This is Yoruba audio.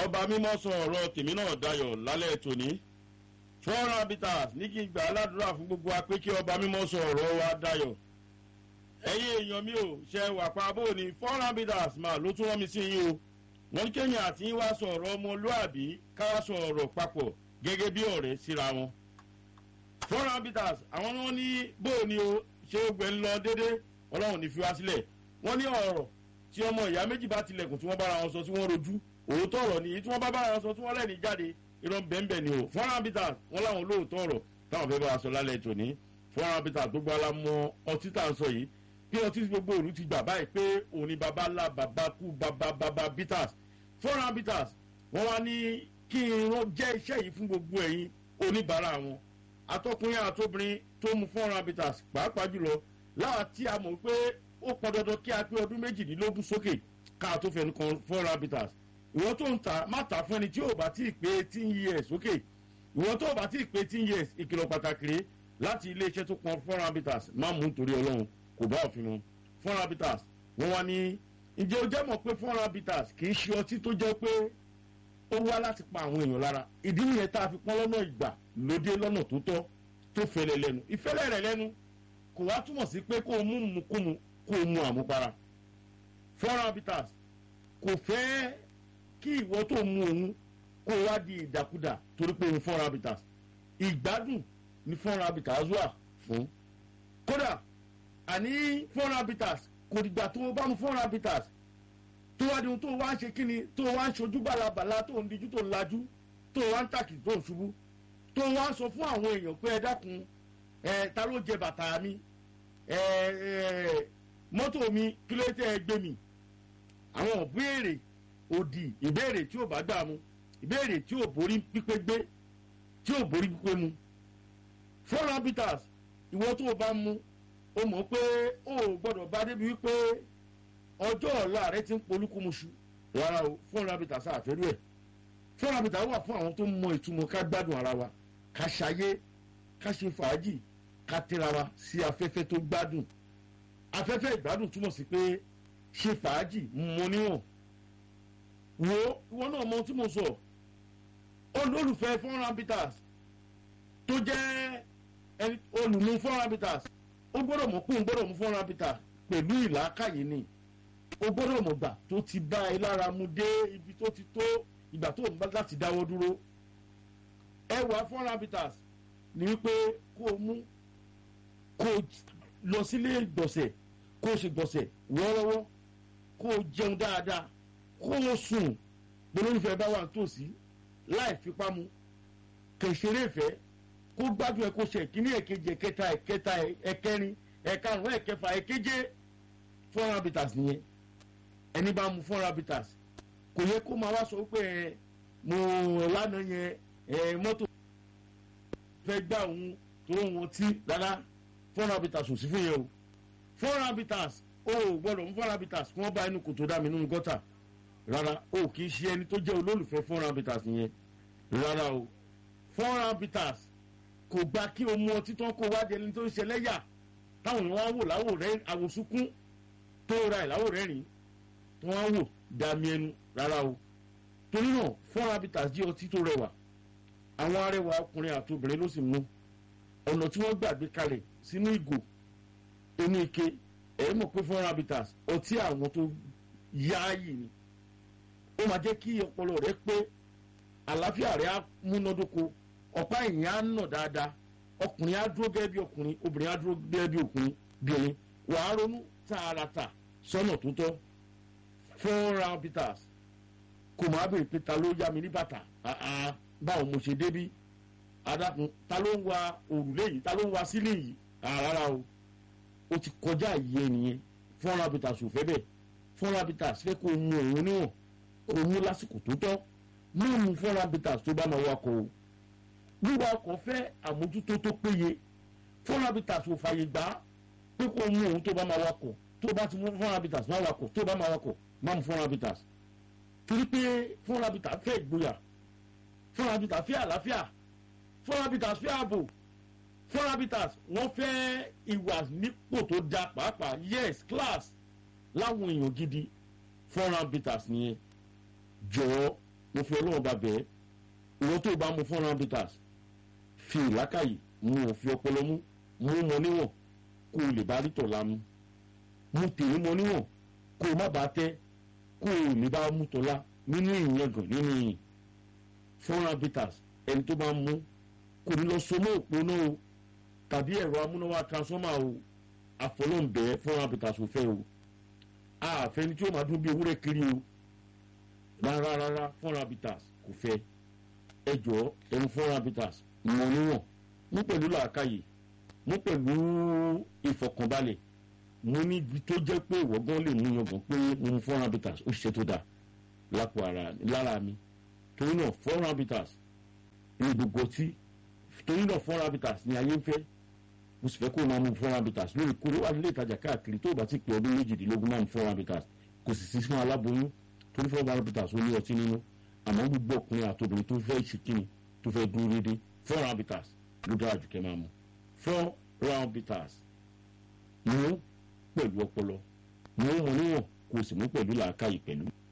ọba mímọ́ sọ ọ̀rọ̀ tèmi náà dayọ̀ lálẹ́ tòní foreign habitat ní kí n gbà aládùúrà fún gbogbo wa pé kí ọba mímọ́ sọ ọ̀rọ̀ wa dayọ̀ ẹ̀yin èèyàn mi ò ṣe wà pa bó ni foreign habitat máa ló tún rán mi sí yín o wọ́n ní kéèyàn àti yín wá sọ ọ̀rọ̀ ọmọlúàbí káwá sọ ọ̀rọ̀ papọ̀ gẹ́gẹ́ bí ọ̀rẹ́ síra wọn foreign habitat àwọn ni wọ́n ní bó ni o ṣé ó gbẹ ń lọ déédé ọlọ́run ní fi wá sílẹ̀ wọ́n ní ọ̀rọ̀ tí ọmọ ìyá méjì bá tilẹ̀kùn tí wọ́n bára wọn sọ tí wọ́n rojú òótọ́ ọ̀rọ̀ nìyí tí wọ́n bá bára wọn sọ tí wọ́n lẹ́ni jáde irọ́ bẹ́ẹ̀nbẹ́ẹ̀ ni o foreign habitat wọ́n láwọn olóòótọ́ ọ̀rọ̀ táwọn fẹ́ bá wa sọ lálẹ́ tòní foreign habitat tó gbọ́ alámọ ọtí tá à ń sọ yìí bí ọtí gbogbo òru ti gbà báyìí pé òun ni baba ńlá baba kú baba baba bitters foreign habitat wọ́n wá ní kí irun jẹ́ iṣẹ́ yìí fún gbogbo ẹ̀yin oníbàárà wọn atọ́kùnrin àtobìnrin tó mu foreign habitat pàápàá jùlọ láwa tí a mọ̀ pé ó pọn dandan kí a pé ọdún méjìdínlógún sókè ká tó fẹnu kan foreign habitat ìwọ tó ń ta má ta fún ẹni tí ò bá tí ì pé eighteen years sókè ìwọ tó bá tí ì pé eighteen years ìkìlọ̀ pàtàkì rèé láti iléeṣẹ́ tó pọn foreign habitat má mú nítorí ọlọ́run kò bá òfin mu foreign habitat wọ́n wá ní ǹjẹ́ o jẹ́ mọ̀ pé foreign habitat kì í ṣe ọtí tó jẹ́ pé ó wá láti pa àwọn èèyàn lára ìdí nìyẹn tá a fi pọ́n lọ́nà ìgbà lóde lọ́nà tó tọ́ tó fẹlẹ̀ lẹ́nu ìfẹ́lẹ̀ rẹ̀ lẹ́nu kò wá túmọ̀ sí pé kó o mú mukúmu kó o mu àmupara foreign habitat kò fẹ́ kí ìwọ tó mu òun kó o wá di ìdàkudà torí pé òun foreign habitat ìgbádùn ni foreign habitat wà fún kódà àní foreign habitat kò dìgbà tó o bá mu foreign habitat tó wá di ohun tó o wá ń ṣe kíni tó o wá ń ṣojú bàlàbàlà tó ń dijú tó ń lajú tó o wá ń tàkì tó ń ṣubú tó o wá ń sọ fún àwọn èèyàn pé ẹ dákun ẹ ta ló jẹ bàtà mi ẹ ẹ mọ́tò mi kí ló tẹ́ ẹ gbé mi àwọn ìbéèrè òdì ìbéèrè tí ò bá gbà mu ìbéèrè tí ò borí pípé gbé tí ò borí pípé mu foreign habitats ìwọ tó o bá mu o mọ̀ pé o ò gbọ́dọ̀ bá débi wípé ọjọ́ ọ̀la rẹ ti ń polúkúmuṣu rárá o foreign habitats àfẹ́rú ẹ̀ foreign habitats wà fún àwọn tó mọ ìtumọ̀ ká gbádùn ara wa ká ṣayé ká ṣe fàájì ká tẹ́ra wa sí afẹ́fẹ́ tó gbádùn afẹ́fẹ́ ìgbádùn túmọ̀ sí pé ṣe fàájì mọ níwọ̀n wo ìwọ náà mọ tí mo sọ olólùfẹ́ foreign habitats tó jẹ́ olùmú foreign habitats ó gbọ́dọ̀ mọ̀ pé òun gbọ́dọ̀ mú foreign habitats pẹ̀lú ìlàkàyè ni ó gbọ́dọ̀ mọ̀ gbà tó ti bá ẹ lára mu dé ibi tó ti tó ìgbà tó ń bá láti dáwọ́ dúró ẹwà foreign habitats ni wípé kó o mú kó o lọ sílé ìgbọ̀nsẹ̀ kó o ṣe gbọ̀nsẹ̀ wọ́ọ́rọ́wọ́ kó o jẹun dáadáa kó o sùn gbólóńfẹ́ bá wà nítòsí láì fipá mu kẹ̀sẹ̀rẹ̀ ìfẹ́ kó gbádùn ẹ kó ṣe ìkíní ẹ̀kejì ẹ̀kẹta ẹ̀kẹta ẹ̀kẹrin ẹ̀karùn ẹ̀kẹfà ẹ̀keje foreign habitats nìyẹn ẹni bá mu foreign habitats kò yẹ kó máa wá sọ pé ẹ mo lánàá yẹn ẹ mọ́tò fẹ́ gbà òun tó wọn tí rárá foreign habitats ò sí fún yẹn o foreign habitats o ò gbọ́dọ̀ mú foreign habitats kí wọ́n bá inú kòtò dá mi nínú gọ́tà rárá o kì í ṣe ẹni tó jẹ́ olólùfẹ́ foreign habitats nìyẹn rárá o foreign habitats kò gba kí o mú ọtí tán kó wá di ẹni tó ń ṣe lẹ́yà táwọn èèyàn wá wò láwò rẹ àwòsúnkún tó ra ẹ̀ láwò rẹ́rìn tó wá wò dàmí ẹnu rárá o torí náà foreign habitats jẹ́ ọtí tó rẹwà àwọn arẹwà ọkùnrin àti obìnrin ló sì mú ọ̀nà tí wọ́n gbàgbé kalẹ̀ sínú ìgò inú ike ẹ̀ mọ̀ pé foreign habitats ọtí àwọn tó yááyì ni ó máa jẹ́ kí ọpọlọ rẹ pé àlàáfíà rẹ á múnádóko ọ̀pá ẹ̀yìn á nà dáadáa ọkùnrin á dúró gẹ́gẹ́ bí ọkùnrin obìnrin á dúró gẹ́gẹ́ bí ọkùnrin bìnrin wàá ronú tààràtà sọ́nà tó tọ́ foreign habitats kò máa bèrè pé ta ló yá mi ní bàtà báwo mo ṣe débí adákun ta ló ń wa òrùlé yìí ta ló ń wa sílé yìí rárá o o ti kọjá ìyẹ nìyẹn foreign habitats ò fẹ́ bẹ́ẹ̀ foreign habitats fẹ́ kó o mu òun níwọ̀n kó o mu lásìkò tó tọ́ má mu foreign habitats tó bá máa wakọ̀ o wíwa ọkọ̀ fẹ́ àmójútó tó péye foreign habitats ò fàyè gbà pé kó o mu òun tó bá máa wakọ̀ tó bá ti mú foreign habitats máa wakọ̀ tó bá máa wakọ̀ má mu foreign habitats torí pé foreign habitats fẹ́ ìgboyà foreign habitats fẹ́ àlàáfíà foreign habitats fẹ́ ààbò foreign habitats wọ́n fẹ́ ìwà nípò tó da pàápàá yes class láwọn èèyàn gidi foreign habitats nìyẹn jọ̀ọ́ mo fi ọlọ́run bá bẹ́ẹ̀ ìwọ́n tó bá mu four hundred bitters fi ìlákàyè mu ò fi ọpọlọ mú mú mọ níwọ̀n kó o lè bá rí tọ̀la mu mu tèmi mọ níwọ̀n kó o má bàa tẹ́ kó o lè bá mú tọ̀la nínú ìyẹngàn nínú ìyìn four hundred bitters ẹni tó bá ń mú kò ní lọ so mọ́ òpó náà o tàbí ẹ̀rọ amúnáwá transformer o àfọlọ́ǹbẹ́ four hundred bitters ò fẹ́ o àfẹni tí ó máa dún bí ewúrẹ́ kiri o rárá rárá four hundred bitters kò fẹ́ ẹ jọ ẹnu four hundred bitters mọ níwọ̀n mú pẹ̀lú làákàyè mú pẹ̀lú ìfọkànbalẹ̀ mo ní ibi tó jẹ́ pé ìwọ́gán lè mú yangàn pé mo mu four hundred bitters ó ṣiṣẹ́ tó dáa lápò ara lára mi torí náà four hundred bitters ní gbogbo ọtí torí náà four hundred bitters ní ayé ń fẹ́ mo sì fẹ́ kó o máa mu four hundred bitters lórí kórè wà nílé ìtajà káàkiri tó o bá ti pè ọdún méjìdínlógún máa mu four hundred bitters kò sì sí fún aláboyún torí four hundred bitters ó ní ọtí nínú àmọ́ gbogbo ọkùnrin àtòbìnrin tó fẹ́ ìṣìkíni tó fẹ́ dúró déédéé four hundred bitters ló dára jù kẹ́ máa mu four round bitters mú pẹ̀lú ọpọlọ mú mọ níwọ̀n kó o sì mú pẹ̀lú làákàyè pẹ̀lú.